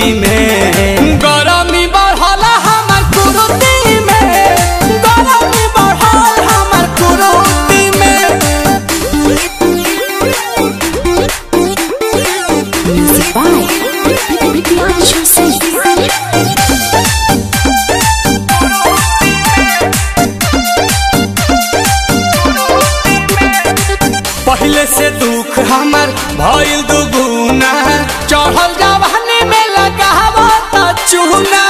में गरमी बढ़ल हमर कुरुती में गरमी बढ़ल हमर कुरुती में Music by Bibian Singh. पहले से दुख हमर भइल दुगुना चढ़ल जवानी में लगावो त चूना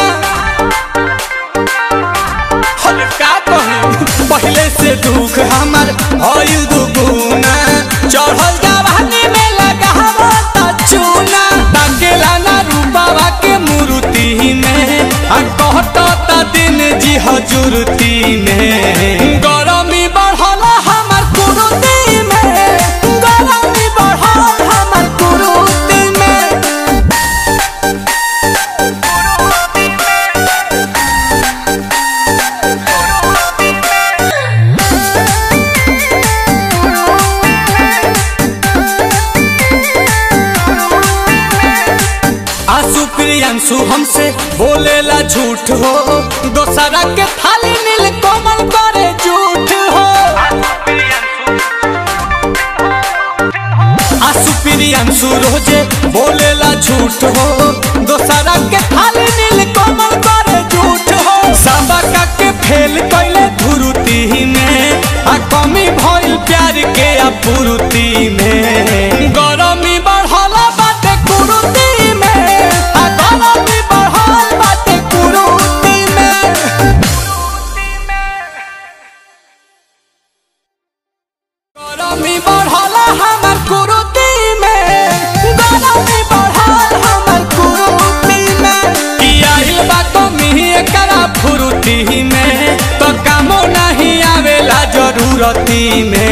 हम का कही पहले से दुख हमर भइल दुगुना चढ़ल जवानी में लगावो त चूना ताकेला ना रूपावा के मूर्ति में आ कहत त दिन जी हजूरती में गरमी बढ़ल हमर कुरुती में गरमी बढ़ल हमर कुरुती में आंसू प्रियांशु हमसे बोलेला झूठ हो दोसरा के थाली नील कोमल करे झूठ हो आंसू प्रियांशु रोजे बोलेला झूठ हो दोसरा के थाली नील कोमल करे झूठ हो सबका के फेल कैले धुरुती में आ कमी भइल प्यार के अपूर्ति में गरमी बढ़ल बाटे कुरुती में आ गरमी बढ़ल बाटे कुरुती में गरमी बढ़ल हमर कुरुती में गरमी बढ़ल हमर कुरुती में की आइल बा कमी एकरा फुरुती में तो कामो नहीं आवेला जरूरती में